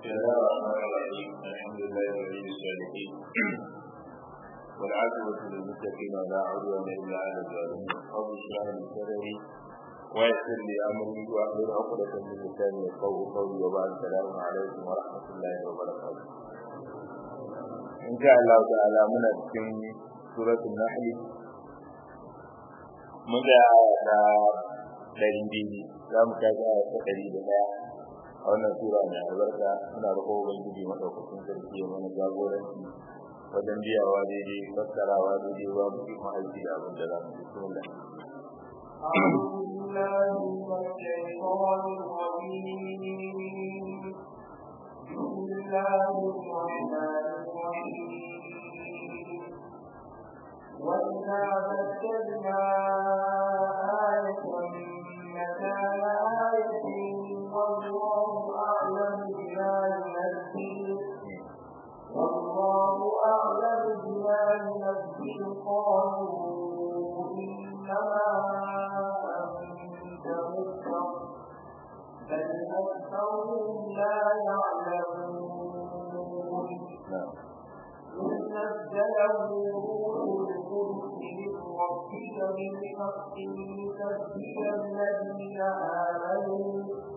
بسم الله الرحمن الرحيم الحمد لله ولي الصالحين والعاقبة للمتقين ولا عدوان إلا على الظالمين رب اشرح لي صدري ويسر لي أمري واحلل عقدة من لساني يفقهوا قولي وبعد السلام عليكم ورحمة الله وبركاته إن شاء الله تعالى من cikin سورة النحل mun ga ta ɗari biyu za mu tashi a ta ɗari da ɗaya a wannan sura mai albarka muna roƙo ubangiji maɗaukakin sarki ya mana jagoranci wajen biyawa daidai fassarawa daidai ba mu yi ma'aiki da abin da za mu yi sun da بسم الله الرحمن الرحيم وإذا بدلنا آية مكان آية والله أعلم بما ينزل والله أعلم بما ينزل قالوا إنما أنت مفتر بل أكثرهم لا يعلمون نزله روح القدس من ربك بالحق ليثبت الذين آمنوا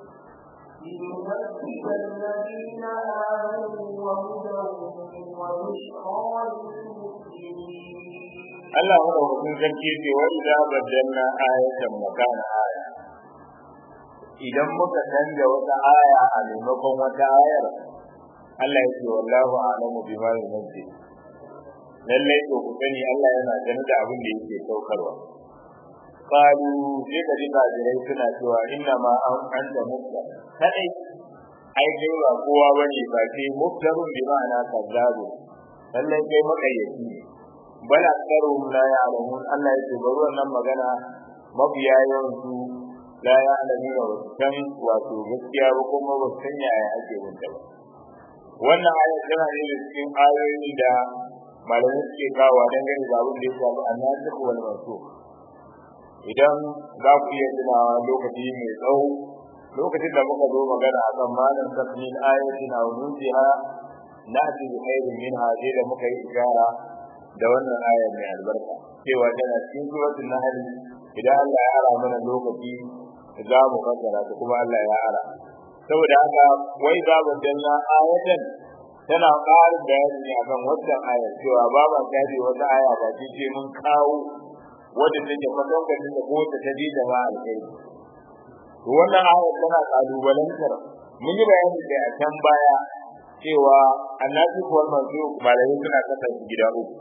ليثبت الذين آمنوا وهدى وبشرى للمسلمين Allah maɗaukakin sarki ce wa idza baddalna ayatan makana aya idan muka canza wata aya a maimakon wata ayar Allah ya ce wallahu a'lamu bima yunzil lallai to ku sani Allah yana gani da abin da yake saukarwa qalu sai ka ji kafirai suna cewa inna ma an anta mutta kadai ai kai ba kowa bane ba sai muftarun bi ma'ana kazzabu lallai kai makayyaci ne bal aktharuhum la ya'lamun Allah ya ce bari wannan magana mabiya yawansu la ya'lamuna wa san wato gaskiya ba kuma ba san yaya ake wunta ba wannan ayat tana ne da cikin ayoyin da malamai suke kawo dangane da abin da ya shafi annasikh wal mansukh idan za ku iya tunawa lokaci mai tsawo lokacin da muka zo magana akan malam tafsir ayatin aw nusiha na'ti bi khairin minha sai da muka yi ishara da wannan ayar mai albarka cewa tana cikin suratul nahl idan Allah ya ara mana lokaci za mu fassara ta kuma Allah ya ara saboda haka wai za mu danna ayatan tana ƙarin bayani ne akan wannan ayar cewa ba ba gadi wata aya ba ce ce mun kawo wadda take fatan da ko ta tabi da ba alkai to wannan ayar tana kalubalantar mun yi bayani da a can baya cewa annabi ko manzo malai suna kasa gida uku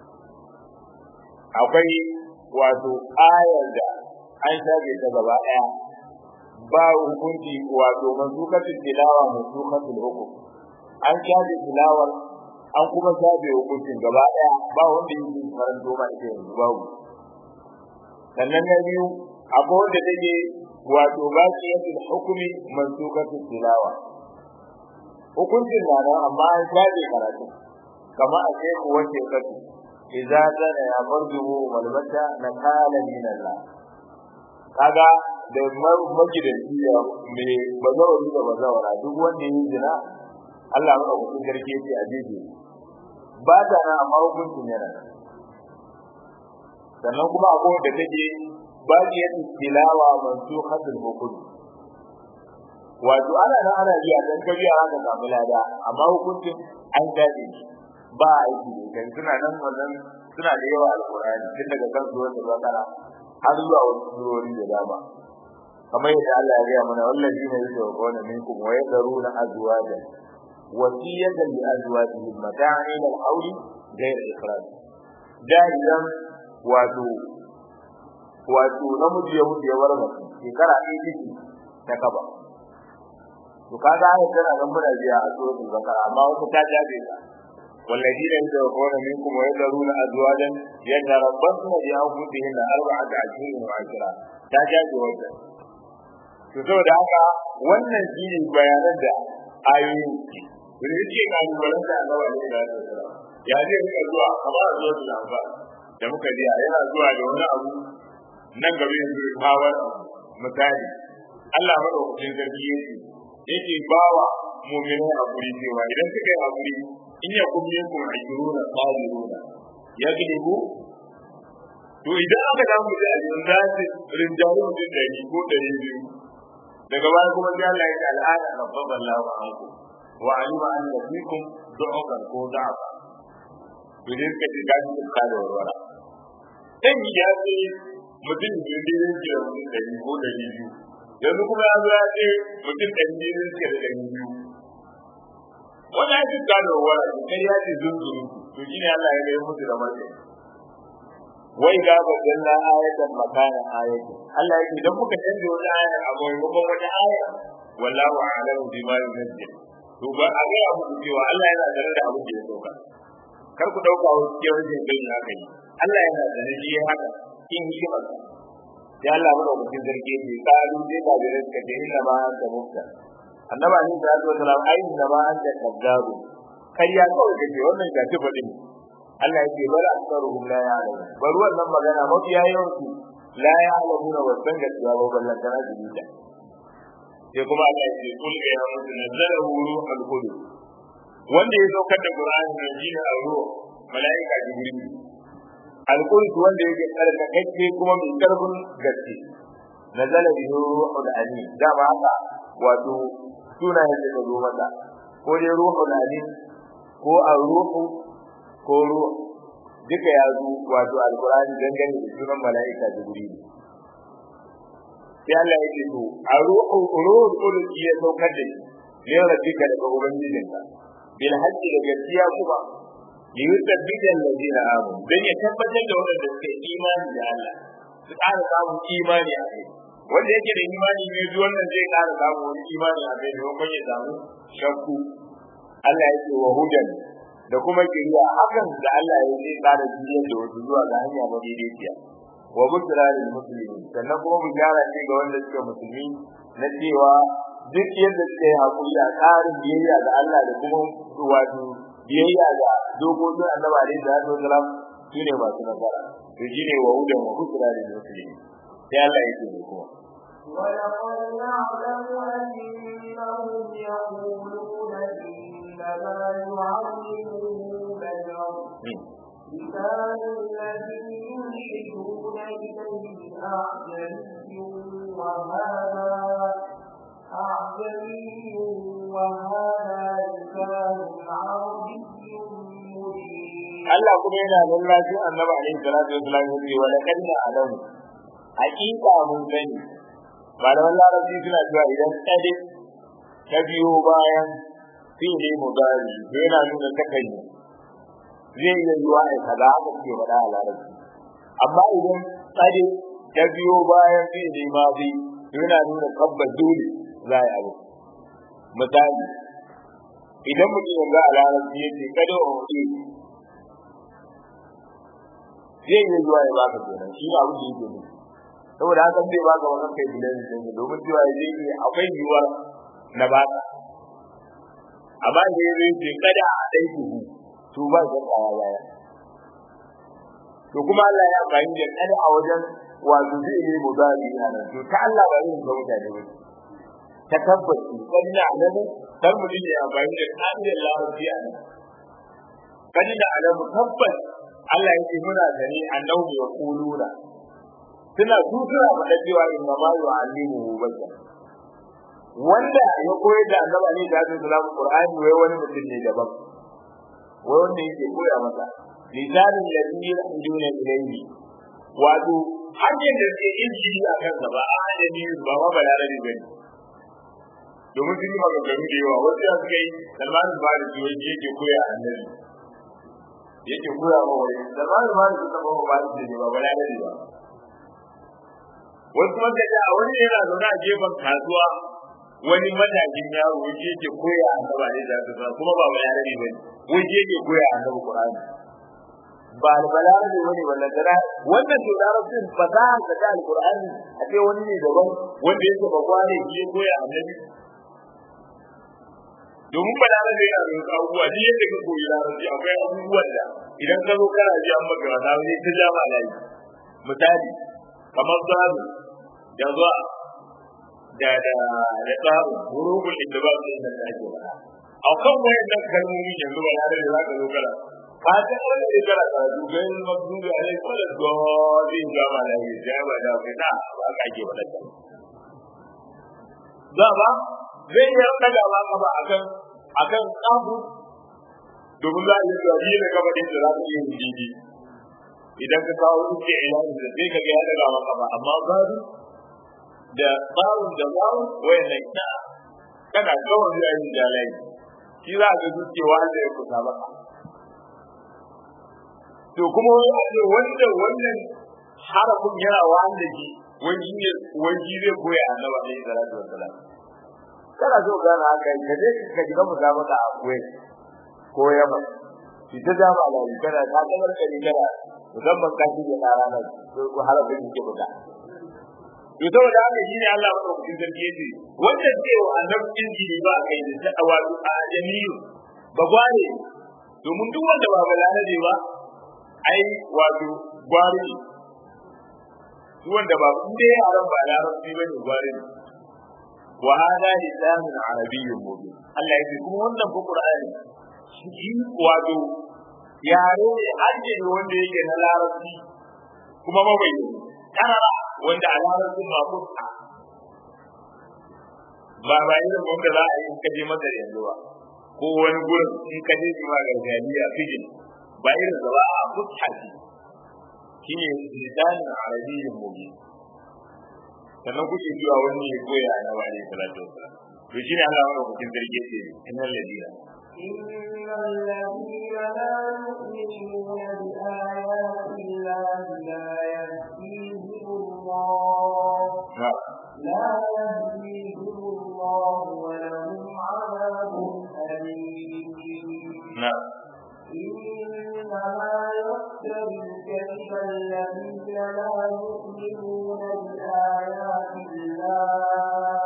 akwai wato ayar da an shafe ta gaba ɗaya ba hukunci wato manzukatul tilawa manzukatul hukum an shafe tilawar an kuma shafe hukuncin gaba daya ba wanda yake karanto ma ita yanzu babu sannan na biyu akwai wanda take wato baqiyatul hukmi mansukatul tilawa hukuncin na nan amma an shafe karatu kama a ce ku wace kasu idza zana ya marjuhu wal mata nakala min Allah kaga da magidanci ya me bazawari da bazawara duk wanda yi zina Allah maka hukun garke ce a jeje ba ta nan amma hukuncin yana nan sannan kuma akwai da take baqiyat tilawa mansukhatul hukum wato ana nan ana biya dan kabiya haka samu lada amma hukuncin an dade ba aiki da kan suna nan wannan suna da yawa alqur'ani tun daga kan zuwan da bakara har zuwa wasu surori da dama kamar yadda Allah ya gaya mana wallazina yusawquna minkum wa yadruna azwajan wasiyatan li azwajihim mata'an ila al-hawl ghayr ikhraj da'iyan wato wato namiji ya mutu ya bar mace shekara ɗaya ciki ta kaba to kaga ai tana nan muna biya a suratul bakara amma wata ta jabe ta والذين يتوفون منكم ويذرون ازواجا يتربصن بانفسهن اربعه اشهر وعشرا ta jabe wata to saboda haka wannan shi ne bayanan da ayoyin wani yake ga alwalan da Allah ne da ya zai rika zuwa kamar zuwa da lafa da muka ji yana zuwa da wani abu nan gaba yanzu kawar misali Allah madaukakin sarki yake yake bawa mu'minai hakuri cewa idan suka yi hakuri in ya kun yin kun ajiruna sabiruna ya gilibu to idan aka samu da ajiyar za su rinjaye mutum ɗari ko ɗari biyu daga baya kuma sai Allah ya ce al'ada rabbaba Allahu anku wa alima anna fikum du'ukan ko da'afa to dai suka ce gashi da da warwara dan ya ce mutum da dai yake da mutum ɗari ko ɗari biyu yanzu kuma ya zo ya ce mutum ɗari biyu ne suke da ɗari biyu wani ya ce da warwara kai ya ce zunzuru to shine Allah ya ga musu da martani wai ga bayyana ayatan makana ayatin Allah yake idan muka canza wata aya a maimakon wata aya wallahu a'lamu bima yunzil to ba a ga abu cewa Allah yana da da abin da ya sauka kar ku dauka wasu ke wajen bin haka yi Allah yana da ne shi haka in hikima ya Allah mu da mutum zarge ne kalu dai ba da rinka da inna ma anta mufta annaba ni da Allah sallallahu alaihi inna ma anta kaddabu kariya kawai kake wannan ga tafadin Allah yake bar aksaruhum la ya'lamun bar wannan magana mafiya yawansu la ya'lamuna wa san gaskiya ba ballan kana jibita sai kuma Allah ya ce kul ya mutu nazzalahu ruhul qudus wanda ya saukar da Qur'ani ne shine ar-ruh malaika jibril al-qudus wanda yake tsarkakakke kuma mai karfin gaske nazala bihi ruhul alim dama haka wato sunayen da zo masa ko dai ruhul alim ko ar-ruhu ko ruwa duka ya zo wato alkurani dangane da sunan mala'ika jibril sai Allah ya ce to a ruhu ruhul qudus ya saukar da shi ne rabbika daga ubangijinka bil haqqi da gaskiya kuma li yuthabbita alladhina amanu dan ya tabbatar da wanda suke imani da Allah su ƙara samun imani a kai wanda yake da imani ne zuwa wannan zai ƙara samun wani imani a kai domin ya samu shakku Allah ya ce wa hudan da kuma kiriya hakan da Allah ya zai tsara duniyar da wasu zuwa ga hanya madaidaiciya wa busra lil muslimin sannan kuma bishara ce ga wanda suke musulmi na cewa duk yadda suke hakuri a tsarin biyayya ga Allah da kuma wato biyayya ga dokokin Annabi alaihi salatu wasalam shine masu nasara to shine wa hudan wa busra lil muslimin sai Allah ya ce kuma ولقد نعلم أنهم يقولون إنما يعلمه بشر لسان الذي يلحدون إليه أعجمي وهذا أعجمي وهذا لسان عربي مبين Allah kuma yana nan lafi annabi alaihi salatu wasallam ya ce wa laqad na'lamu haqiqa mun sani malaman larabci suna cewa idan kade ta biyo bayan fi'li mudari yana nuna takai zai iya yiwa ai kaza haka suke faɗa a larabci amma idan kade ta biyo bayan fi'li madi yana nuna tabbas dole za a yi abu misali idan mutum yanzu a larabci yake kada a wuce zai iya zuwa ya baka kenan shi ne abin da yake nufi saboda haka zai baka wannan kai bilan din domin cewa zai yi akwai yiwuwar na baka amma da ya zai kada a dai ku to ba zan kaya baya to kuma Allah ya bayin da kada a wajen wato zai yi mudari nan to ta Allah ba yin ga mutane ba ta tabbaci kadina alamu dan mutum ya bayin da kadin larabci a nan kadina alamu tabbas Allah yake muna gani annabi ya kuluna suna tutura faɗa cewa inna ma yu'allimuhu bashar wanda ya koyar da annabi ne da hadin salamu qur'ani wai wani mutum ne daban wai wanda yake koya masa lisanin ladhi yahjuna ilayhi wato hanyar da suke injili a kansa ba a hanyar ba ma balarabi ba ne domin sun yi maganganu da yawa wasu ya suka yi salmanin ba da jiwon yake koya annabi yake koya ma wani salmanin ba da su taɓa ba da ne ba balarabi ba wasu wanda da a wani yana zaune a gefen kasuwa wani matakin yaro wani yake koya annaba ne da ta kuma ba bayani ne wani yake koya annabi Qur'ani ba albalare ne wani wannan dara wannan to larabcin fasaha da ta alqur'ani a ce wani ne daban wanda yake ba kwane shi ya koya annabi domin balare ne yana da abubuwa ni yadda ka koyi larabci akwai abubuwan da idan ka zo kana ji an maka wata wani ta jama layi misali kamar zalu da zuwa da da da tsarin hurufin inda ba su da ake faɗa a kan wayannan kalmomi yanzu ba da za ka zo kana ka ta wani da kana karatu ga yin magdubi a lai kwallon dole ga ma da yi ja ba da kai na ba ka ake faɗa ta za ba zai yi daga ba ka ba akan akan tsabu domin za a yi zuwa biyu da gaba da za ka iya yin didi idan ka kawo duke ilahi da sai ka ga ya daga maka ba amma gado da bawun da bawun wayannan na kana kawai zai yi jalai shi za ka ji cewa da ya kusa maka to kuma wani wanda wannan harafin yana wanda shi wani ne wani zai koya annaba ne salatu wassalam kana so gana haka ka je ka ji mu maka a koyi ko yamma shi ta dama da kana ta kamar kare kana musamman ka shi da ranar ko harafin ke buga to saboda haka shine Allah madaukakin sarki yace wanda ce wa annabin jini ba kai da ta'awa a jami'u ba gware domin duk wanda ba balarabe ba ai wato gware ne duk wanda ba in dai yaran ba larabci bane gware ne wa hada lisanun arabiyyun mubin Allah yace kuma wannan fa Qur'ani shi wato yare ne harshe ne wanda yake na larabci kuma mabayi karara wanda a larabcin ma kusa ba ba irin wanda za a yi in kaje masa yanzu ba ko wani gurin in kaje shi ma gargajiya fijin ba irin da ba a kusa shi shine lisanin arabiyyin mubin sannan kuke zuwa wani ya koya na wa alaihi salatu wasalam to shine Allah wanda kuke zarge ce innal ladina إن الذين لا يؤمنون بآيات الله لا يهديهم الله لا يهديهم الله ولهم عذاب أليم نعم إنما يفتري الكذب الذين لا يؤمنون بآيات الله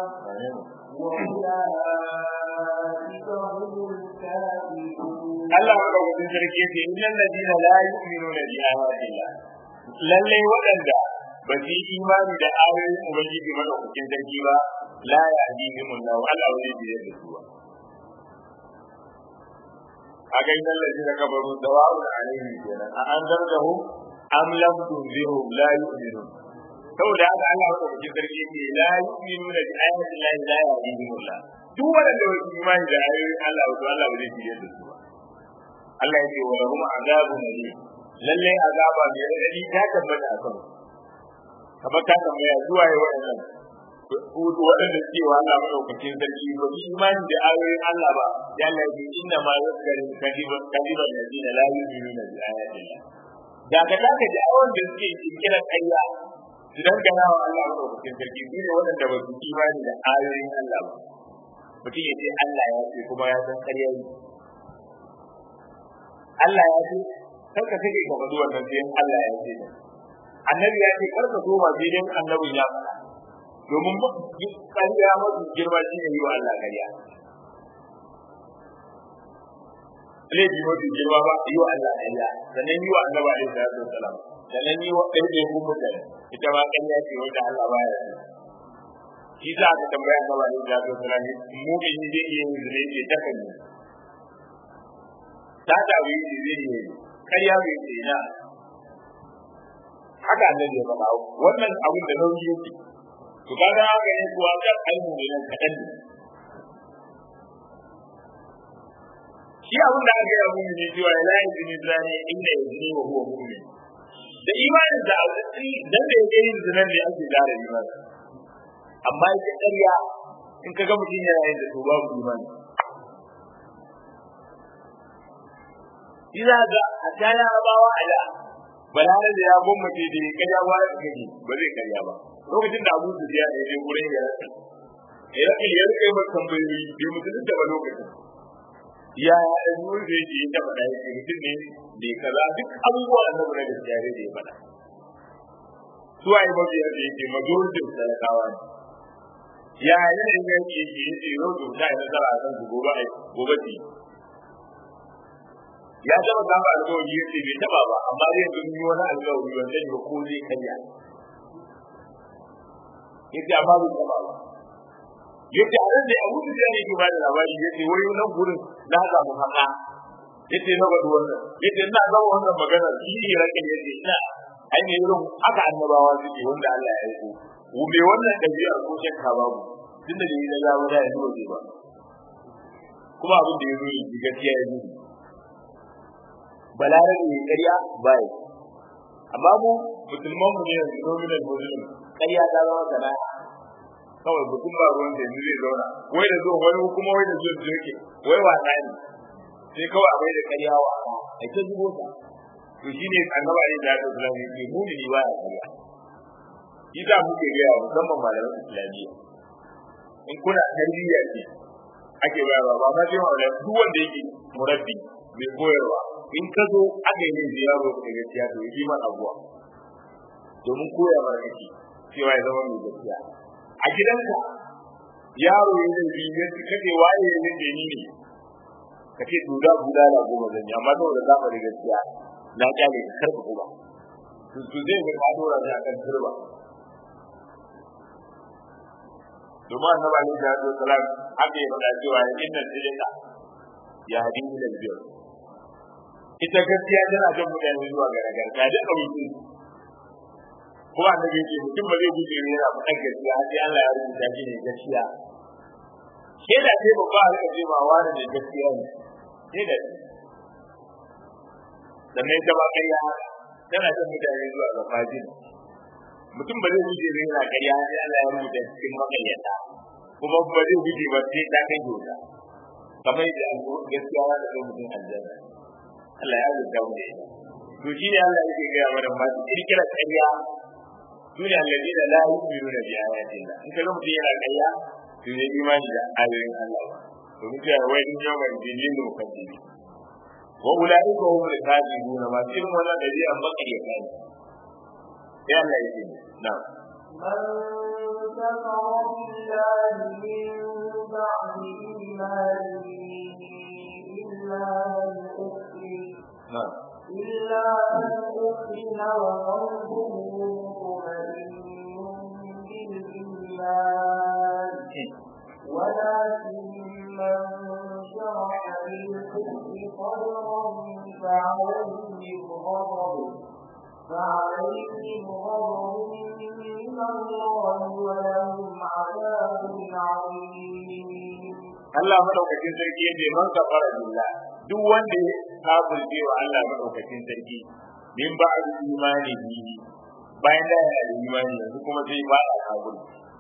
وأولئك هم الكافرون Allah ya rabu din sarki ce innal ladina la yu'minuna bi ayatillah lalle waɗanda ba su yi imani da ayoyin ubangiji madaukakin sarki ba la yahdihim Allah Allah wani bi da su ba a ga innal ladina kafaru dawa'un alaihim kenan a an zargahu am lam tunzirhum la yu'minun saboda haka Allah madaukakin sarki ce la yu'minuna bi ayatillah la yahdihim Allah duk waɗanda ba su yi imani da ayoyin Allah to Allah ba zai bi da su ba Allah ya ce wa lahum azabun alim lalle azaba mai radadi ta tabbata a kan kamar ta tambaya zuwa yi waɗannan waɗanda suke wa Allah madaukakin sarki ba su imani da ayoyin Allah ba ya Allah ya inna ma yuzkaru kadiban kadiban ladina la yu'minuna bi ayatillah da ka taka da awon da suke kirkirar ƙarya su dangana wa Allah madaukakin sarki su ne waɗanda ba su imani da ayoyin Allah ba mutum ya ce Allah ya ce kuma ya san ƙarya ne Allah ya ce kar ka kake ka faɗi wannan sai Allah ya ce annabi ya ce kar ka so ba sai dan annabi ya faɗa domin ƙarya mafi girma shi ne yi wa Allah ƙarya laifi mafi girma ba yi wa Allah ƙarya sannan yi wa annabi alaihi salatu wasalam sannan yi wa ɗaiɗe kun mutane ita ma ƙarya ce wanda Allah baya so shi za ka tambaya annabi alaihi salatu wasalam mu'mini zai iya yin zai ce ta kan ta dawo yi zai yi karya bai ce na haka annabi ya faɗa wannan abin da nauyi yake to kaga haka ne kuwa kan aimu ne nan kaɗan ne shi abin da aka yi mun ne cewa la yuzini zani inda yuzini wa huwa mu'min da imanin da azzi dan da yake yin zinan ne ake gara imani amma ita ƙarya in ka ga mutum yana yin da to babu imani Ina ga a ta yarabawa a da balare da ya gwammace da ya karya wa ya gaji ba zai karya ba lokacin da abu su biya da ya je wurin ya rasa ya rasa ya rika mai tambayoyi bai mutum da ba lokacin ya ya ɗan yi da yake ya taɓa da yake mutum ne da ya kaza duk abubuwa da na da jare da ya faɗa suwa yi mabiyar da yake majoritin talakawa ne ya yanayin yake yake yake yau da ta yi nasara a kan su gobe gobe ce ya taba saba alƙawari ya ce bai taba ba amma zai yanzu yi wani alƙawari wanda ne ko zai karya ya ce amma bai taba ba yace a nan da Abu Sufyan yake ba da labari yace wai nan gurin na samu haka yace na bada wannan yace ina ga wannan magana shi ne rake yace ina ai ne irin haka annabawa suke wanda Allah ya yi ko me wannan dabi'a ko shakka babu tunda da yi da zamu da yanzu ba kuma abin da ya zo yi gaskiya ya zo balarabe ne ƙarya bai amma mu musulman mu ne yanzu nominal muslim ƙarya ta zama sana'a kawai mutum ba ruwan da yanzu zai zauna wai da zuwa wani kuma wai da zuwa jirki wai wasa ne sai kawai abai da ƙarya wasa ai ta zubo ta to shine annaba ne da ya zama ne mumini ba ya ƙarya shi za muke gaya musamman malaman islamiyya in kuna tarbiyya ce ake bayarwa ba ma sai wanda duk wanda yake murabbi mai koyarwa in ka zo aka yi ne ziyaro da gaskiya to yi man abuwa domin koya mara kake cewa ya zama mai gaskiya a gidanka yaro ya zai bi ya kace waye ya zai ni ne ka ce duda guda na goma zan yi amma saboda za ka da gaskiya na kyale ka karka kuma to to zai ga ka dora ne akan turba domin annabi alaihi salatu wasalam haka ya faɗa cewa inna tilka ya hadin ila albir ita gaskiya tana jan mutane zuwa ga nagarta da ɗauki kuma annabi yake mutum ba zai guje ne yana faɗan gaskiya har sai Allah ya rubuta shi ne gaskiya ke da ce babba a rika cewa wani ne gaskiya ne ke da sannan ita ba ƙarya tana jan mutane zuwa ga fajin mutum ba zai guje ne yana ƙarya har sai Allah ya rubuta cikin makayyata kuma ba zai guje ba sai ta kai gota kamar yadda gaskiya za ta kai mutum aljanna Allah ya rubuta mu da ita to shi ne Allah yake gaya mana masu kirkira ƙarya su ne alladina la yu'minuna bi ayatin Allah in kaga mutum yana ƙarya to ne imani da ayoyin Allah ba to mutum ya wai din yawan dinin da mukaddibi wa ulaika hum al-kadibun ma irin wannan da zai amma ƙarya kai ya Allah yake na'am من كفر بالله من بعد إيمانه إلا من أكره na'am إلا من أكره وقلبه مطمئن بالإيمان ولكن من شرح بالكفر صدرا فعليهم غضب فعليهم غضب من الله ولهم عذاب عظيم Allah madaukakin sarki ya ce man kafara billah duk wanda ya kafirce wa Allah madaukakin sarki min ba'd imani bi bayan da yana da imani yanzu kuma sai ba da kafir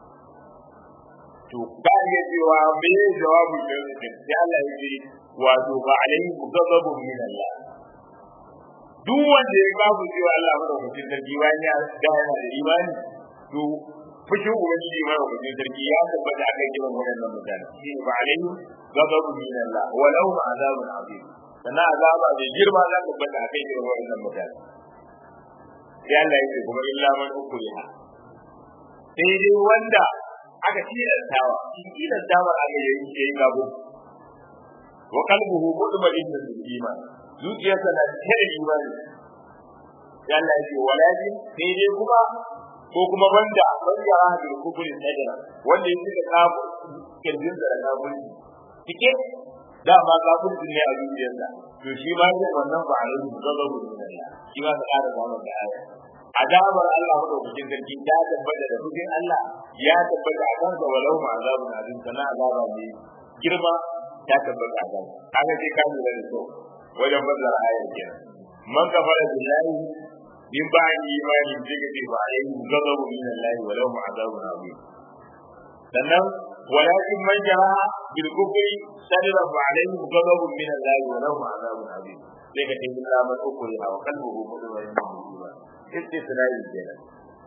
to ka iya cewa me ya jawabu da yake sai Allah ya ce wato ba alaihi ghadabun min Allah duk wanda ya kafirce wa Allah madaukakin sarki bayan ya da yana da imani to fushin ubangiji mai ubangiji sarki ya tabbata akan kiran waɗannan mutane shi ba alaihi ghadabu min Allah wa lahu azabun azim sana azaba mai girma za ta tabbata akan kiran waɗannan mutane sai Allah yake kuma illa man ukriha sai dai wanda aka tilastawa shi tilastawa aka yi yayi gabo wa qalbuhu mutma'innun bil iman zuciyarsa na cike da imani sai Allah yake walakin sai dai kuma ko kuma wanda wanda ya hada da kufuri sadara wanda ya cika kafu kirjin da kafuri cike da ma kafuri ne a zuciyarsa to shi ma ne wannan ba a rubuta gazabu da Allah shi ma ta ƙara samun da aya azabar Allah madaukakin sarki ta tabbata da hujin Allah ya tabbata a kansa walau ma azabun azim sana azaba ne girma ta tabbata a kansa kaga sai ka lura da so wajen bazar ayar kenan man kafara billahi min ba'di imanin daga ce ba ayi gazabu min Allah wa lahu azabun azim sannan walakin man jara bil kufri sadra fa alayhi ghadabun min Allah wa lahu azabun azim sai ka ce illa man ukri wa qalbuhu mutma'innun bil iman istisnai kenan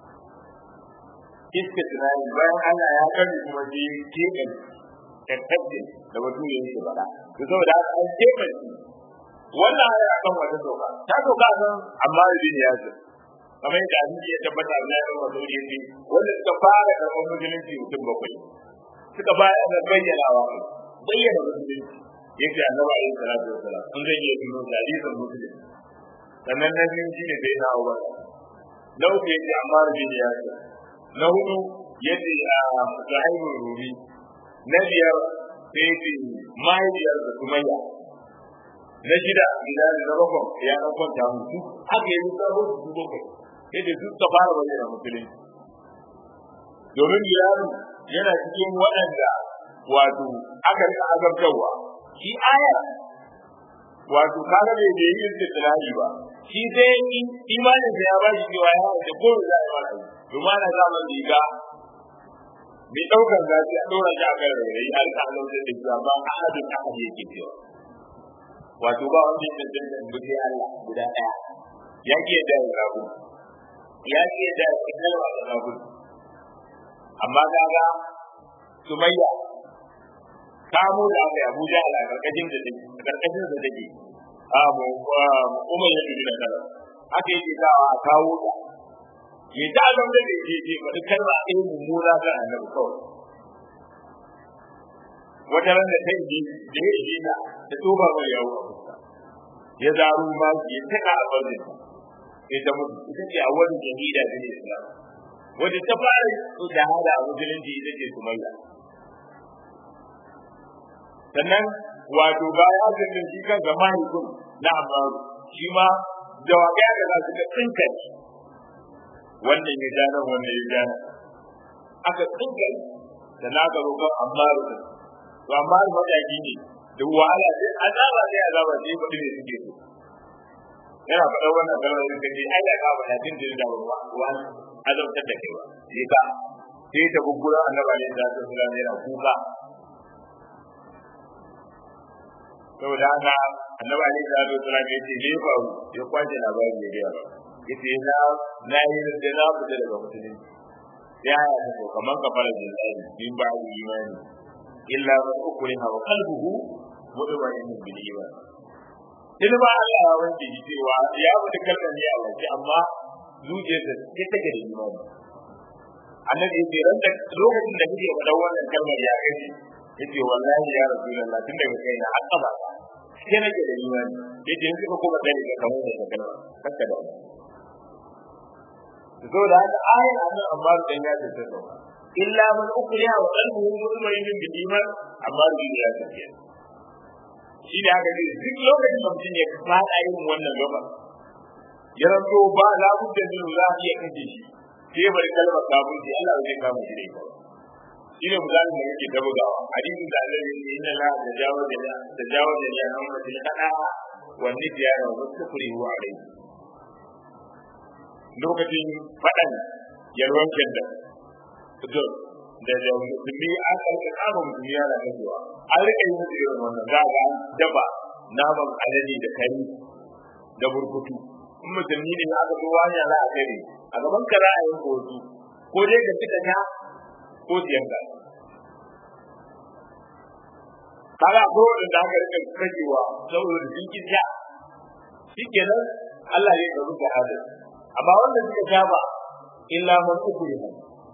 istisnai bayan Allah ya kari kuma ji keɓen tattabbin da mutum ya yi faɗa to saboda haka an keɓen wannan aya akan wata doka ta doka nan amma ibn yasir kamar yadda abin ya tabbata Allah ya rawa sauri yace wanda suka fara karɓar musulunci mutum bakwai suka bayar da bayyanawa bayyana musulunci yace annabi alaihi salatu wasalam sun zai iya tuno hadisin muslim sannan na biyu shine sai na Abu Bakar na uku yace Ammar bin Yasir na hudu yace a Sahibul Rumi na biyar sai ce mahaifiyar da sumayya na shida idan na bakwai ya ɗan kwanta mutu haka yi sabon su bakwai sai da duk ta fara bayyana musulunci domin yaro yana cikin waɗanda wato aka rika azabtarwa shi aya wato kaga bai da yin istilahi ba shi sai imanin sa ya ba shi cewa ya da ko da ya ba domin ana zaman riga mai ɗaukar zafi a ɗora shi a kan rairayi har ka halar da cewa ba ahadin ahad yake cewa wato ba wanda ya tantance da bude Allah guda ɗaya ya ke da rabu ya ke da kalma da rabu amma kaga sumayya kamo da aka yi abuja a karkashin da take a karkashin da take a mu umar ya dubi da kala haka yake kawo a kawo ta ya ta zan da ke ce faɗi kalma a irin mummuna ga annabi kawai wata ran da ta yi da ya yi ta ta toba mai yawo a fuska ya zaru ma ya taka a barin sai ta mutu ita ce a wani jahida da ne islam wadda ta fara shahada a musulunci ita ce sumayya sannan wato baya haka shi kan ga mahaifin na amaru shi ma jawabai da za su ga tsinka wannan ya ja nan wannan ya ja aka tsinka da na ga roƙon amaru din to amaru mataki ne da wahala sai azaba sai azaba sai ba ne suke so yana faɗa wannan kalmar da kace ai da ka faɗa din da ruwa ruwa azabtar da kai ba sai ka sai ta guggura annabi alaihi salatu wasallam yana kuka saboda haka annabi alaihi salatu wasallam ya ce me faru ya kwaje labarin da ya ba yace na na yi da na fita daga musulunci ya ya ta kaman kafara da zai bin ba imani illa man ukriha wa qalbuhu mutma'innun bil iman in ba Allah ya wanke shi cewa ya mutu kalmar ne a wanke amma zuciyarsa ta take da imani annabi yace ran da lokacin da kike faɗa wannan kalmar ya gaji yace wallahi ya rasulullah tun daga kai na haka ba sai nake da imani yace in kuka kuma gani ka kamar da kalma haka da so da haka ayin annan amma da ya ce ta illa man ukriya wa qalbuhu mutma'innun bil iman amma da ya ce shi da haka duk lokacin da mutum ya fada yin wannan gaba ya ranto ba la budda min za a iya kace shi sai bari kalmar kafirci Allah zai kama shi da ita shi ne misalin da yake ta bugawa hadisin da Allah ya ce inna la tajawaza la tajawaza li ummati al-khata wa nisyana wa kufri wa alayhi lokacin fadan yalwan kenda to da da musulmi an karka kama musulmi yana kajewa an rika yi musu irin wannan za ga daba naman alade da kari da burkutu in musulmi ne aka zo wani za a kare a gaban ka za a yi kotu ko dai ka cika ta ko siyan ka kaga ko da aka rika kajewa saboda jinkin ja shikenan Allah ya karu da hada amma wanda suka saba illa man ukriha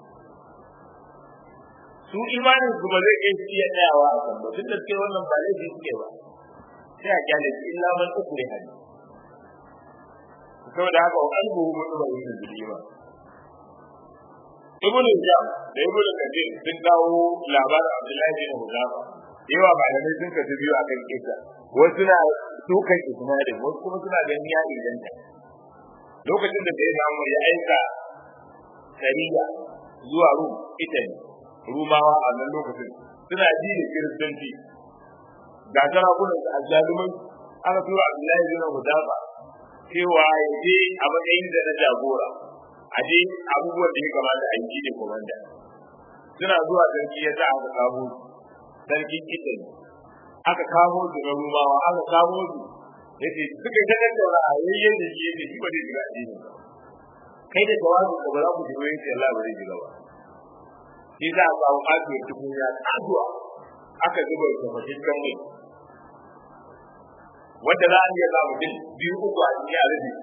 su imanin su ba zai iya tsayawa a kan ba duk da kai wannan ba zai suke ba sai a kyale su illa man ukriha saboda haka wa qalbuhu mutma'innun bil iman ibnu jam da ibnu kathir sun kawo labarin abdullahi bin hudafa yawa malamai sun kasu biyu akan kisa wasu na dukan isnadin wasu kuma suna ganin ya inganta lokacin da sai samu ya aika sariya zuwa rum italy rumawa a nan lokacin suna ji da kiristanci ga sarakunan su azzalumai aka tura abdullahi bin hudafa cewa ya je a matsayin da na jagora a je abubuwan da ya kamata a yi ne komanda suna zuwa sarki ya sa aka kamo sarki kitan aka kamo su na rumawa aka kamo su yace suka ta tattauna a yayyen da shi yake shi ba zai shiga addini ba kai da tawazun da ba za ku shiga yace Allah ba zai shiga ba shi za a samu ajiyar tukunya tsaduwa aka zuba da mutum kan mai wanda za a iya za mutum biyu uku a cikin a rufe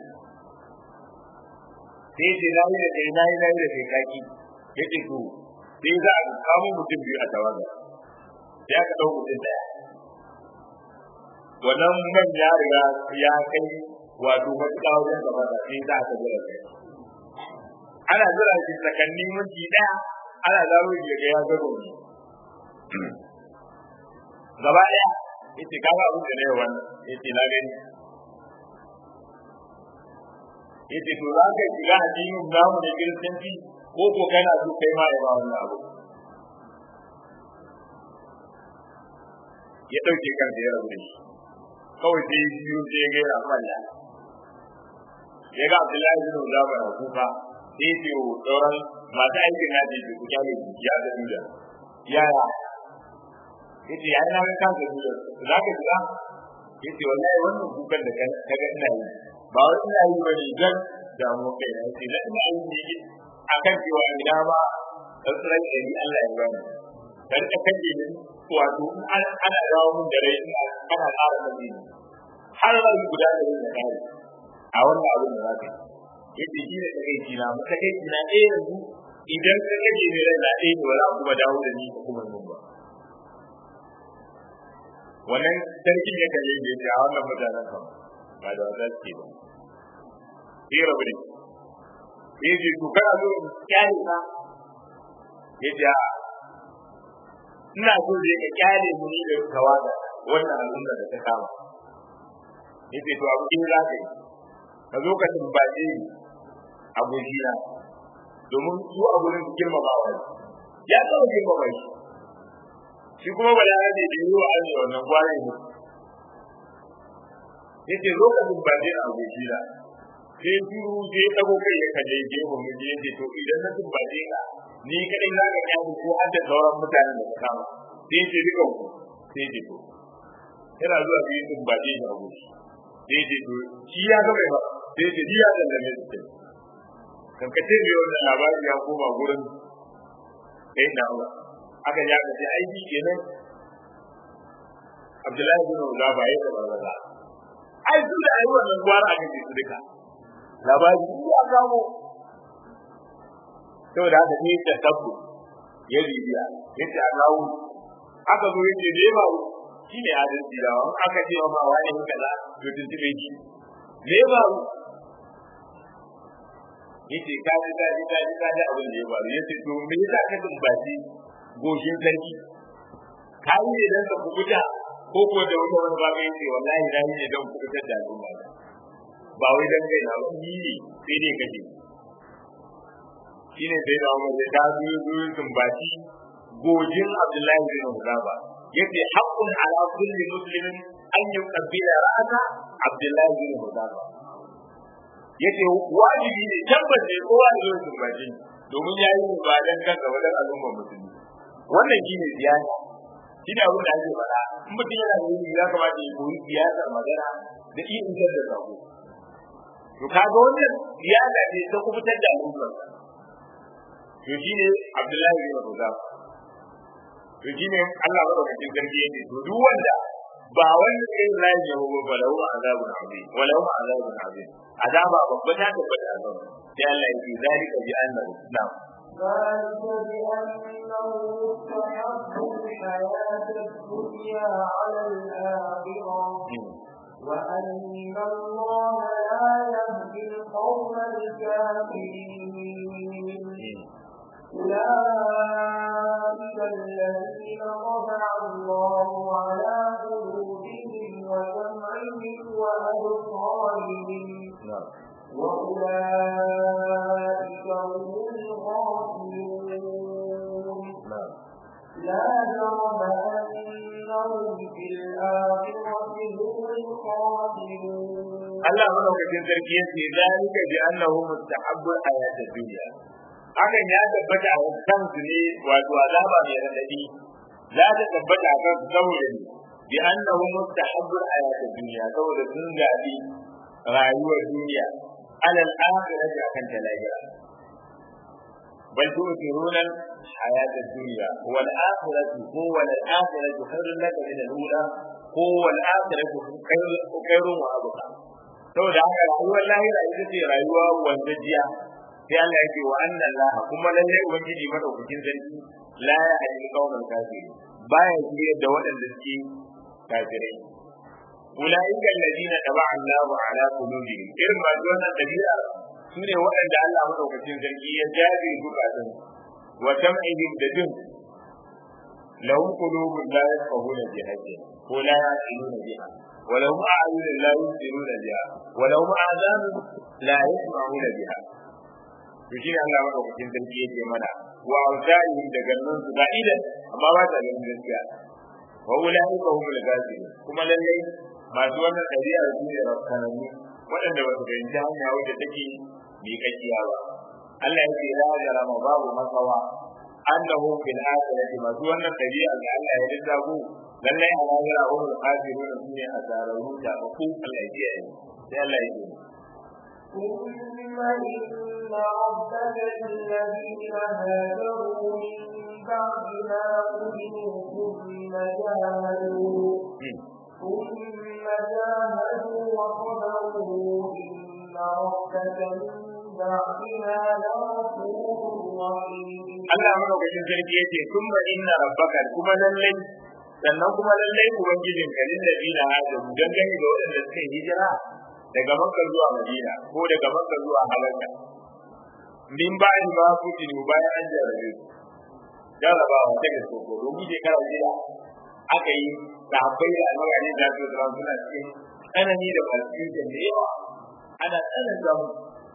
sai ce na yi da kai na yi na yi da kai kaki ya ce to sai za a kamo mutum biyu a tawaga sai aka ɗau mutum ɗaya wannan man ya riga ya kai wato matuƙa wajen gaba da sai za a ka jira kai ana jira shi tsakanni minti ɗaya ana zaro shi ga ya gaba ne gaba ɗaya yace kaga abin da ne wannan yace na gani yace to za ka shiga addinin namu da kiristanci ko ko kana so kai ma ya ba wannan abu ya dauke kansa ya rabu da shi kawai sai biyu sai ya ga yana falla ya ga Abdullahi bin Uzama na kuka sai ya ce wa sauran masu aikin na ce ku kyale ya ga duda yaya yace ya na ga kansa duda za ka shiga yace wallahi wannan kukan da ka ga ina yi ba wai ina yi bane dan damu kai na yace dan ina yi ne akan cewa ina ba tsarki da ni Allah ya bani dan ka kaje ni wato ana dawo mun da rai ina ana ƙara kaje ni har ran guda da rai da kai a wannan abin da zaka yace shi ne kai kina mu kai kina eh yanzu idan ka kaje ni rai na eh ba za ku ba dawo da ni kuma mun ba wannan sarkin ya kalle ne da wannan mutanen kan ba da wata ce ba sai rabu ne sai ji to kana zo kyale ka yace a ina so je ka kyale mu ni da kawaga wannan al'umma da ta kama yace to abu kin zaka yi ka zo ka tumbace ni abokina domin su a gurin girmama wa ya kawo girmama shi shi kuma ba da ne da yi wa Allah wannan kwarai ne yace lokacin ba zai abu shi da sai duru sai dago kai ya kaje je mu mu je yace to idan na tun ba ka ni kadai za ka kawo ko har da sauran mutanen da ka kama sai ce duka ku sai ce to yana zuwa biyu tun ba je abu sai ce to shi ya ga mai ba sai ce ya da lamme su kan kace mai wannan labari ya koma gurin sai da Allah aka ja ka ce aiki kenan Abdullahi bin Uzaba ya taba raza ai su da ayi wannan gwara aka ce su duka labari ya kamo to da haka ne ta tabbu ya bibiya yace a kawo aka zo yace da ba shi ne adalci da wani aka ce ma wani kaza to tuntube shi me ba yace ka ji ka ji ka ji ka ji abin da ya faru yace to me yasa ka tumbaci goshin sarki ka yi ne dan ka kubuta ko ko da wani wani ba kai ce wallahi na yi ne dan kubuta da al'umma ba wai dan kai na yi ne sai dai kaje shine sai da Umar ya ta biyu biyu tumbaci gojin Abdullahi bin Hudaba yace haqqun ala kulli muslimin an yuqabbila ra'sa Abdullahi bin Hudaba yace wajibi ne tabbas ne kowa da zai tumbaci domin yayi ba dan kansa wajen al'umma musulmi wannan shine siyasa shi ne abin da ake faɗa in mutum yana da yin ya kamata ya koyi siyasar magana da iya isar da sako to kaga wannan siyasa ce ta kubutar da al'umma to shi ne Abdullahi bin Hudayfa to shi ne Allah madaukakin sarki yake to duk wanda ba wanda sai Allah ya yi ba lahu azabun azim wa lahu azabun azim azaba babba ta tabbata azaba sai Allah ya ce zalika bi annahu na'am ذلك بأنه استحب الحياة الدنيا على الآخرة وأن الله لا يهدي القوم الكافرين أولئك الذين طبع الله على قلوبهم وسمعهم وأبصارهم وأولئك هم الغافلون لا جرم أنهم في الآخرة هم الخاسرون Allah madaukakin sarki ya ce zalika bi annahu mustahabbu al-hayat ad-dunya hakan ya tabbata a kan su ne wato azaba mai radadi za ta tabbata a kan saboda ne bi annahu mustahabbu al-hayat ad-dunya saboda sun gabi rayuwar duniya alal akhirati akan talaya bal tu'thiruna hayat ad-dunya wal akhiratu huwa al-akhiratu khairun laka min al-ula huwa al-akhiratu khairun wa abqa saboda haka rayuwar lahira ita ce rayuwa wanzajiya sai Allah yake wa anna Allah kuma lalle ubangiji madaukakin sarki la ya hadi kauman kafiri baya shirye da waɗanda suke kafirai ulaika alladina taba Allah ala qulubihim irin ma wannan dabi'a sune waɗanda Allah madaukakin sarki ya jabe zukatan wa tam'ihim da jin lahum qulubun la yafqahuna biha ko la yaqiluna biha wa lahum a'yunun la yubsiruna biha wa lahum adhanun la yasma'una biha to shi ne Allah madaukakin sarki yake mana wa auzarihim da gannan su ga idan amma ba ta ganin gaskiya wa ulai ka humul ghafilun kuma lalle masu wannan ɗabi'a su ne rafkanannu waɗanda ba su fahimci hanya wadda take miƙaƙiya ba Allah ya ce la jarama babu makawa annahu fil akhirati masu wannan ɗabi'a da Allah ya lissafu lalle a lahira humul ghafilun su ne asararru da ku Allah ya ce sai Allah ya ce ثم إن ربك الذين هاجروا من بعد ما قتلوا ثم جاهدوا ثم جاهدوا وصبروا إن ربك من بعدها لغفور رحيم Allah madaukakin sarki yace kuma inna rabbaka kuma lallai sannan kuma lallai ubangijin ka lil ladina hajaru dangane da waɗanda suka yi hijira daga Makka zuwa Madina ko daga Makka zuwa Halaka min ba'in ba ku tinu bayan an jarabe su jarabawa ta gaske ko domin shekara jira aka yi sahabbai da almagani da su zama suna cikin tsanani da confusion da yawa ana tsananta mu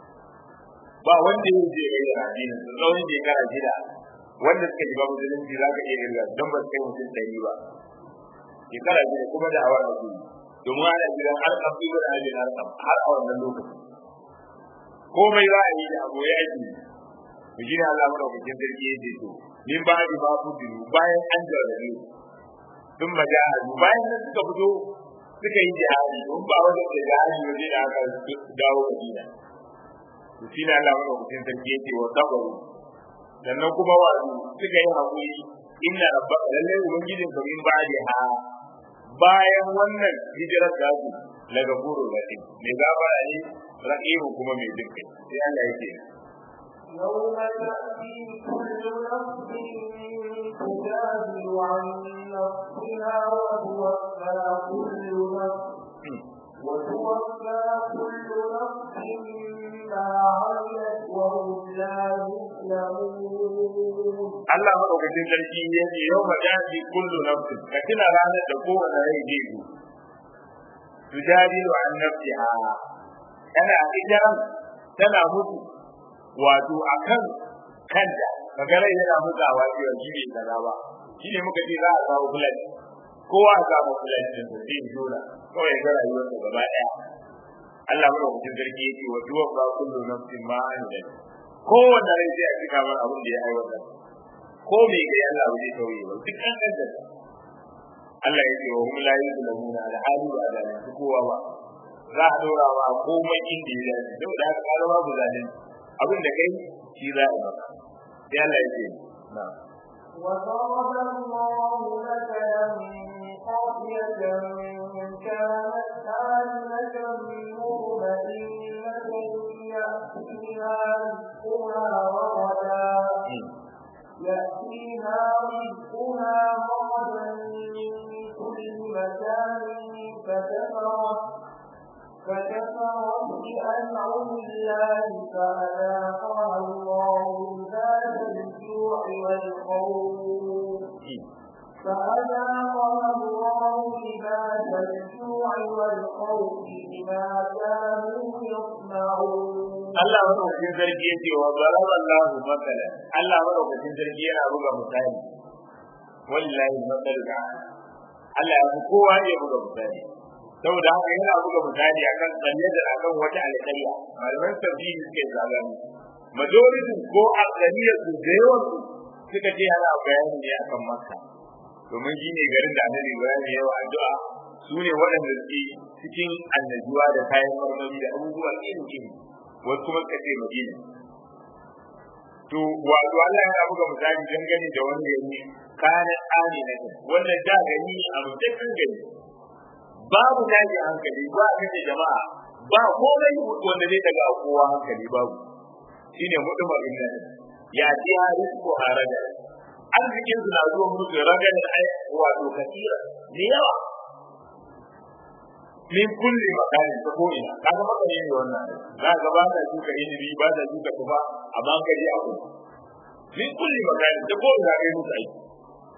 ba wanda ya je ga addinin su tsawon shekara jira wanda suka shiga musulunci za ka iya irga don ba su kai mutum ɗari ba shekara jira kuma da awar abu domin ana jira har kafin da ajin har har a wannan lokaci komai za a yi da abu ya ake mu shi ne Allah madaukakin sarki ya ce to min ba ji ba ku dinu bayan an jarrabe sun majahadu bayan nan suka fito suka yi jihadi don ba wanda da jihadi waje da aka dawo Madina to shi ne Allah madaukakin sarki ya ce wa sabaru sannan kuma wato suka yi hakuri inna rabbaka lallai ubangijin ka min ba'di ha bayan wannan hijirar da su la gafuru rahim mai gafara ne rahimu kuma mai jin kai sai Allah yake يوم تأتي كل نفس تجادل عن نفسها وتوفى كل نفس وتوفى كل نفس ما عملت وهم لا يظلمون Allah madaukakin sarki ya ce yau ma daji kullu nafsin ka tuna ranar da kowane rai zai zo tujadilu an nafsiha tana hijiran tana mutu wato akan kanta kaga rai yana mutawa cewa shi bai kaza ba shi ne muka ce za a kawo fulani kowa a samu fulani din sa zai jona kawai ga rayuwarsa gaba daya Allah madaukakin sarki ya ce wa tuwaffa kullu nafsin ma amilat kowanne rai sai a cika mar abin da ya aiwatar ko me kai Allah bai tauye ba duk an kanta Allah ya ce wa hum la yuzlamuna da hali ba da su kowa ba za a dora wa komai inda ya dace saboda haka ka zama babu zalunci abin da kai shi za a maka sai Allah ya ce na'am وضرب الله مثلا قرية كانت آمنة مطمئنة يأتيها رزقها رغدا يأتيها رزقها رغدا من كل مكان فكفرت فكفرت بأنعم الله فأذاقها الله لباس الجوع والخوف فأذاقها الله لباس الجوع والخوف بما كانوا يصنعون Allah madaukakin sarki yace wa daraba Allah mathalan Allah madaukakin sarki yana buga misali wallahi mathalu da Allah ya fi kowa ya buga misali saboda haka yana buga misali akan tsalle da akan wata alƙarya malaman tafsiri suke zagani majority ko alƙarya su da yawan su suka ce ana bayani ne akan Makka domin shi ne garin da Annabi Ibrahim ya yi addu'a su ne waɗanda suke cikin annajuwa da kayan marmari da abubuwa iri-iri wasu kuma suka ce Madina. To, wato Allah yana buga misali dangane da wanda ya yi kayan tsani na kan, wanda da gani a mutakan gani. Babu tashi hankali, ba a kace jama'a, ba komai wanda zai daga kowa hankali babu. Shi ne mutumar inda ya ce ha rizko a raga. Arzikin su na zuwa musu raga da ai wato kasira, ne yawa. min kulli makanin ta ko'ina kaga makare ne wannan za ka ba ta shuka ilimi ba ta shuka tufa amma ka je abu min kulli makanin ta ko'ina kai musu aiki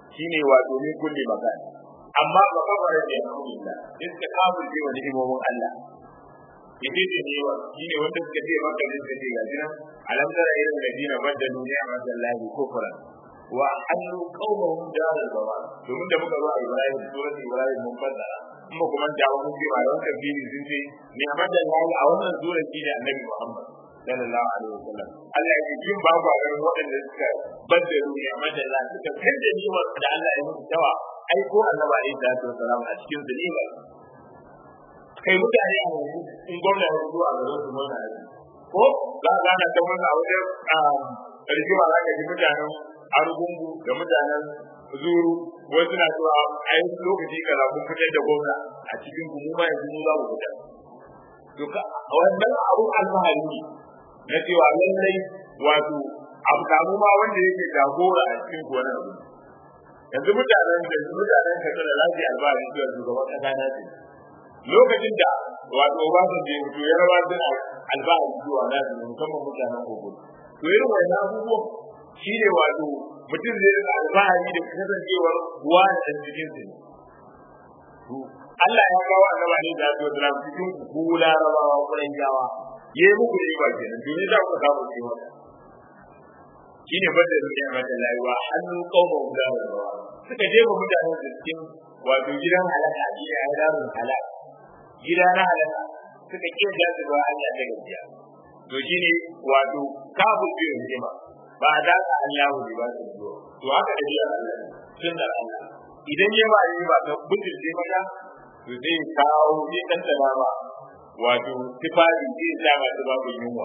shine wato min kulli makan amma ba kafara da alhamdulillah iska kafir ce wa ni'imomin Allah yace ce ne wa shine wanda suka ce maka ne suka ce gaji nan alam tara ila alladina badalu ni'matallahi kufran wa halu qawmuhum daral bawar domin da muka zo a Ibrahim surat Ibrahim mun fassara kuma kuma da wani ce ma wannan fili sun ce ni'matallahi a wannan sura shi ne annabi Muhammad sallallahu alaihi wasallam Allah ya ji ba ba ga waɗanda suka badalu ni'matallahi suka kanta ni wa da Allah ya mutu tawa ai ko annabi alaihi salatu wasallam a cikin zulima kai mutane a yanzu in gwamna ya zuwa ga su murna ko za ka gana ta murna a wajen rigima za ka ji mutanen argungu da mutanen zuru wasu na cewa a yi lokaci kaza kun fitar da gwamna a cikin ku mu ma yanzu mu za mu fitar to ka wannan abu alfahari ne na cewa lallai wato abu samu ma wanda yake jagora a cikin ku wani abu yanzu mutanen da mutanen ka da lafiya alfahari cewa shugaban kasa na ce lokacin da wato ba su je mutu ya rawa suna alfahari zuwa na su musamman mutanen kogo to irin wannan abubuwan shi ne wato mutum zai rika alfahari da kasancewar ruwa da ɗan cikin su Allah ya kawo annaba ne da su da cikin ku larabawa kuran jawa yayi muku ne ba kenan domin za ku samu ce maka shine bada ruya mata layuwa hannu kauma da rawa suka je ga mutanen da cikin wato gidan halaka gida ya daru halaka gida na halaka suka kiyar da su ba Allah ta gajiya to shine wato kafin biyu jima ba da ka Allah ne ba su zuwa to haka da biya Allah sun da Allah idan ya ba yi ba ka bujin sai maka to zai kawo zai tantana ba wato tifari zai sa ba su babu yunwa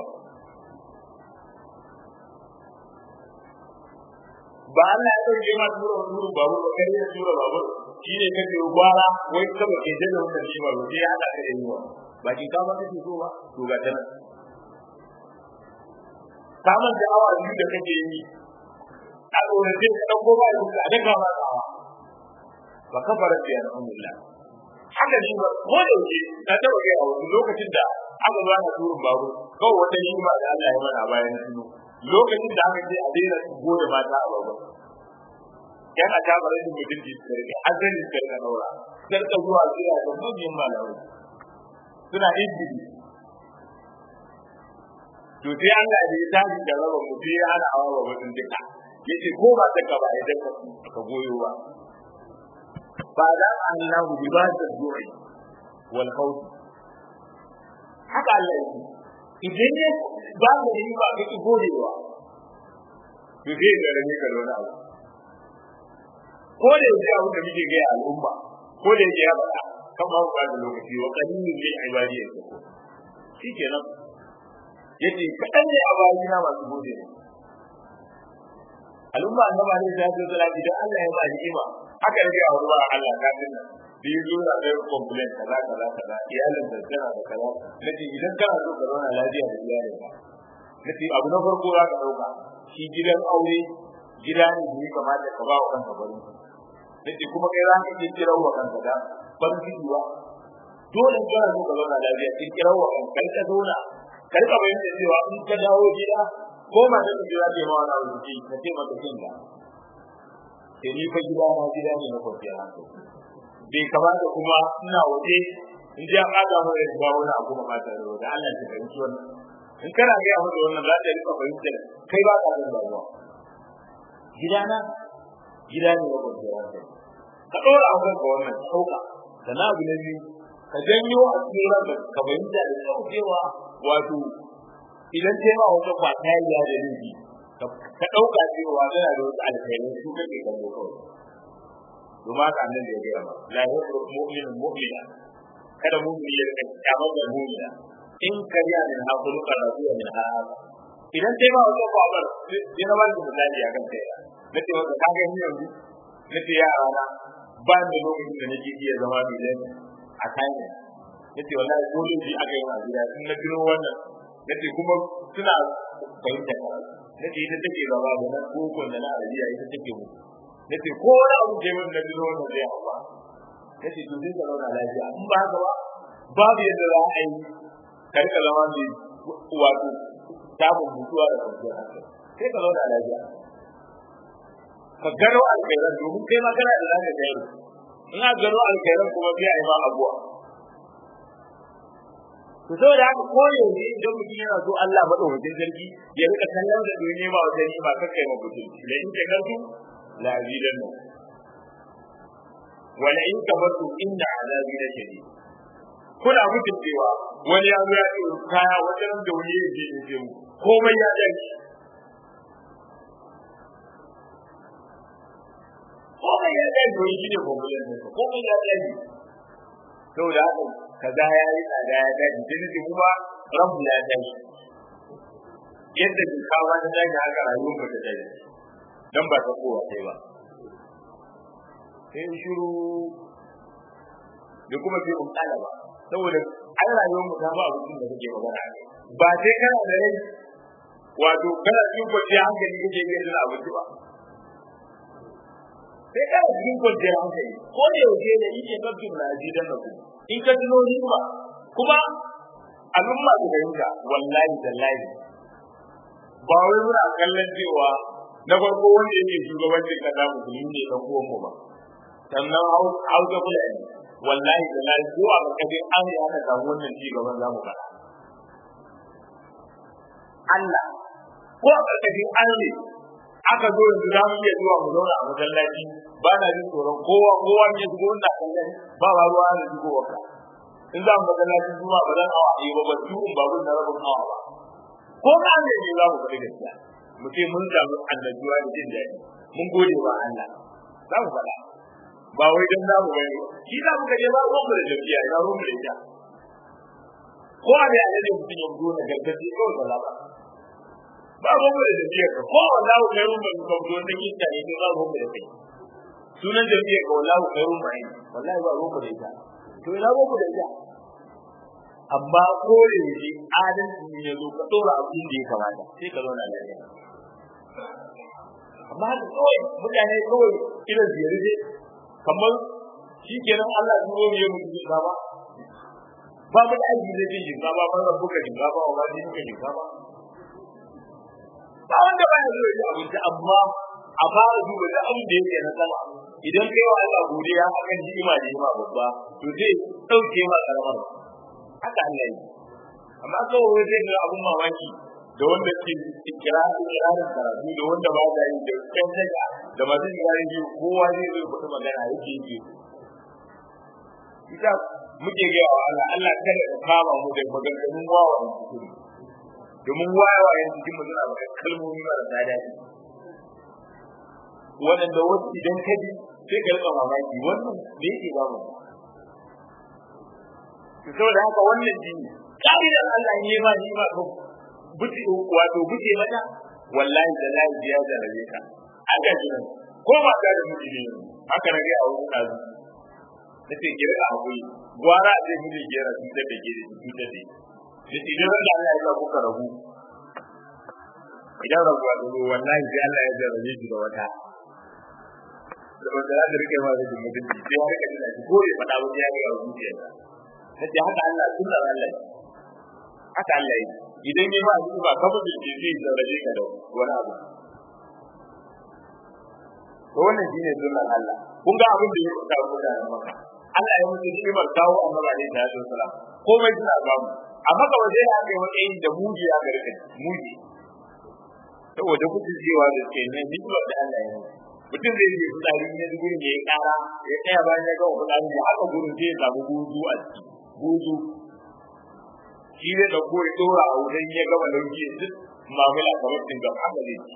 ba Allah ya dauke ma tura tura babu ba kai ya tura babu shine kake gwara wai kaba ke da wannan shi ba sai ya hada ka da yunwa ba ki ka ba kake so ba to ga tana samun da awa biyu da kake yi a tsorace ka ɗauko ba da a daga ba tsawa ba kafara da alhamdulillah haka shi ba ko da yake na taɓa kai a wani lokacin da aka zo ana turun babu kawai wata yi ma da Allah ya mana a bayan suno lokacin da aka ce a daina gode mata a babu yan a ta bare da mutum ji su rike azali su rike daura sarka zuwa zuwa da manyan malamai suna injili to sai Allah da ya tashi da raba mu sai ya hana awa mutum duka yace ko ba ta ka ba idan ka ka goyo ba ba da Allah bi ba da du'i wal khawf haka Allah yake idan ne ba mu yi ba ka ki godewa to sai da rane ka wani abu ko da yake abu da muke ga al'umma ko da yake ya faɗa kan ba ba da lokaci wa qalilun min ibadiyya shi kenan yace kadan ne a bayina masu gode ne al'umma annaba ne ta zo salati dan Allah ya ba ni'ima haka yake a ruwa Allah ka dinna bi zo da kai complain kaza kaza kaza iyalin da tana da kaza nace idan kana so ka zauna lafiya da iyalin ka nace abu na farko za ka dauka shi gidan aure gida ne da ya kamata ka ba wa kanka farin nace kuma kai za ka iya kira wa kanka da farin ciki ba dole in kana so ka zauna lafiya kin kira wa kanka ka zauna ka rika bayyana cewa in ka dawo gida ko ma da ka jira bai ma wani abu ji ka ce maka kin da ke ni fa gida na gida ne na kwanciyar hankali bai kamata kuma ina waje in ji an ƙaga mu da ba wani abu ma ta da da Allah ta fahimci wannan in kana ga mu da wannan za ta rika fahimtar kai ba ka da damuwa gida na gida ne na kwanciyar hankali ka ɗora a kanka wannan sauka da na abu na biyu ka janyo a cikin ranka ka fahimta da saukewa wato idan sai ma wata kwata ya da laifi ka ɗauka cewa tana da wasu alkhairai su kake kallo kawai domin haka annan da ya gaya ma la yasru mu'minun mu'mina kada mu'mini ya rika kyamar da mu'mina in kariya min ha khuluqa radiya min ha idan sai ma wata kwabar sai na bani misali a kan kai nace maka ka ga ni yanzu nace yara na ba ni lokacin da nake iya zama bilan a kayan nace wallahi ko da aka yi a gida in na tuno wannan nace kuma suna fahimta nace ita take gaba da na kokon da na arabiya ita take mu nace ko wani abu ke mun na tuno wannan zai hawa nace to zai zama na lafiya in ba haka ba babu yadda za a yi karka zama mai wato samun mutuwa da kwanciyar hankali sai ka zauna lafiya ka gano alkhairan domin kai ma kana da zaka gani in ka gano alkhairan kuma sai a yi ma abuwa to saboda haka ko yanzu idan mutum yana so Allah madaukakin sarki ya rika kallon da duniya ba wata ni ba kakkai ma mutum da in ka gantu la azidan wala in kabartu inna azabi la shadid kuna mutum cewa wani ya zo ya ce kaya wata ran da wani ya je ya ce mu komai ya dace komai ya dace to shi ne komai ne komai ya dace saboda haka kaza ya yi tsada ya dace sai ne kuma rabu ya dace yadda kawo ta dace haka rayuwar ba ta dace dan ba ta kowa sai ba sai shiru da kuma sai mun kala ba saboda an rayuwar mu ta ba abin da kake magana ba sai kana da rai wato kana cikin kwanciyar hankali kake yin da abinci ba sai kana cikin kwanciyar hankali ko da yaushe ne yake kafin na ji dan ku in ka tuno ni ba kuma al'umma da yanka wallahi tallahi ba wai muna kallon cewa na farko wanda yake shugabancin kasa musulmi ne dan uwan mu ba sannan hausa fulani wallahi da lai ko a kafin an yi aka samu wannan ci gaban zamu faɗa Allah ko a ƙarƙashin an ne aka zo yanzu za mu iya zuwa mu zauna a masallaci ba na jin tsoron kowa kowa ne shigo ina kallon ba ba ruwa da shigo waka in za mu masallaci zuwa ba zan awa ɗaya ba ba tuhun ba na rabin awa ba ko ka ne ne za mu faɗi gaskiya mu ce mun samu annajuwa da jin daɗi mun gode wa Allah za mu faɗa ba wai dan zamu bane shi za mu kaje ba ruwan mu da jabiya ina ruwan mu da ita ko a da ne mutum ya zo na gargaji ko da laba ba ruwan mu da jabiya ka ko wallahu khairun min ka zo da kinta ne ba ruwan mu da kai sunan jabiya ka wallahu khairun min wallahi ba ruwan mu da ita to ina ruwan mu da ita amma ko da yake adalci ne ya zo ka dora abin da ya kamata sai ka zauna lafiya amma da kawai mutane kawai irin ziyarce kamar shi kenan Allah ya zo ya mutu da ba ba mu da aiki da jin ba ba ban buka jin ba ba ba jin ka jin ba ba wanda ba ya zo ya abinci amma a fara duba da abin da yake na sama idan kai wa Allah godiya akan ni'ima da ni'ima babba to zai dauke ma karamar haka Allah yi amma kawai zai ga abun mamaki da wanda ke kira kirarin karatu da wanda ba da yi da kan daga da masu kirarin biyu kowa zai zo kuɗi magana yake yi ita muke ga wa Allah Allah kada ka kama mu da maganganun wawayen cikin domin wawayen cikin mu suna maka kalmomi marasa daɗi waɗanda wasu idan ka ji sai ka rika mamaki wannan me yake ba mu saboda haka wannan jini ƙa'idar Allah ne ma ni ma buci wato buce mata wallahi da lahi ya jarabe ka aka ji ko ba ka da miji ne haka na ga a wurin kazu nace ki rika hakuri gwara a ce miji gera su da da gere su da da nace idan Allah ya sa kuka rabu idan rabu a zo wallahi sai Allah ya jarabe ki da wata da wanda za ta rike ma da mutunci sai ya rika da ko ya faɗa wani ya ga zuciyarsa nace haka Allah sunnar Allah haka Allah yake idan ya ba ba ka fi da zai zarrabe ka da wani abu to wannan shine sunnan Allah kun ga abin da ya faɗa ko da maka Allah ya mutu ni'imar kawo annabi alaihi salatu wasalam komai suna ba mu amma ka waje ya kai wani da muji ya garka muji saboda kuke cewa da ke ne ni'imar da Allah ya mutum zai yi fitsari ne gurin ya yi kara ya tsaya bayan ya ga fitsari ya haka gurin sai ya samu gudu a ciki gudu shi zai dauko ya dora a wurin ya gama lauki duk mamila kamar cin gaba haka zai ci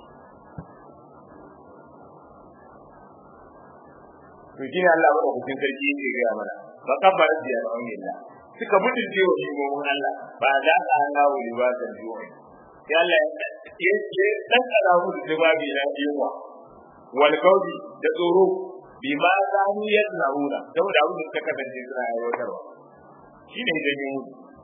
to shi ne Allah ba hukun sarki yake gaya mana ba kabbara da ya rauni Allah suka mutu ce wa shigobin Allah ba za ka Allah wa libasan juwa ya Allah ya ce dan kada mu da babi na yiwa wal kaudi da tsoro bi ma za mu yadnauna saboda abin da suka kasance suna aiwatarwa shi ne da yin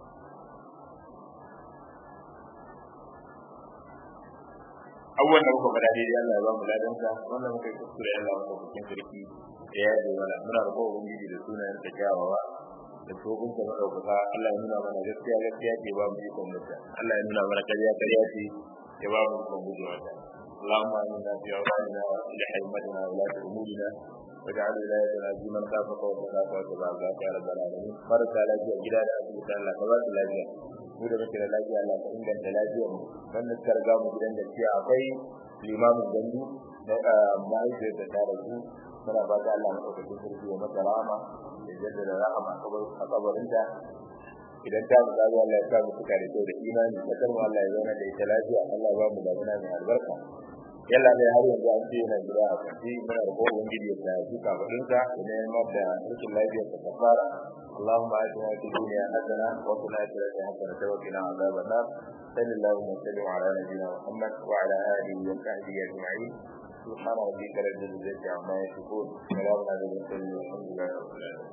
abubuwan da muka faɗa daidai Allah ya ba mu ladansa wannan muka yi kuskure Allah muka bukin sarki da ya yi mana muna da kowa ubangiji da sunayen sa kyawawa da tsohon ka madaukaka Allah ya nuna mana gaskiya gaskiya ce ba mu ikon mutta Allah ya nuna mana karya karya ce ya ba mu ikon guje mata اللهم آمنا في أوطاننا وأصلح أئمتنا وولاة أمورنا واجعل ولايتنا في من خافك واتقاك واتبع رضاك يا رب العالمين فرق على جل جلال أسألك الله كبارك lafiya mu da muke da lafiya Allah ka inganta lafiyar mu wannan suka riga mu gidan da ciya akwai limamin gandu da mahaifiyar da ta rasu muna ba da Allah maɗaukakin sarki wa masa rahama da jaddada rahama a kabarinta idan ta mu zabi Allah ya sa mu suka da kyau da imani da karmu Allah ya zauna da ita lafiya Allah ba mu damuna mai albarka yalla dai har yanzu an ce yana gida a kwanci muna da kowa ubangiji ya sa shi kafadinsa idan ya mada rikin lafiyar ta kafara اللهم آتنا في الدنيا حسنة وفي الآخرة حسنة وقنا عذاب النار صل اللهم وسلم على نبينا محمد وعلى آله وصحبه أجمعين سبحان ربك رب العزة عما يصفون سلام على المرسلين والحمد لله رب العالمين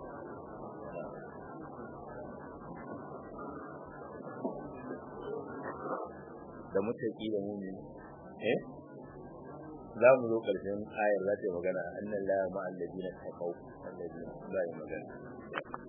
da mutaki da mumini eh za mu zo karshen ayar za ta yi magana annan la ma'al ladina taqaw alladina za yi magana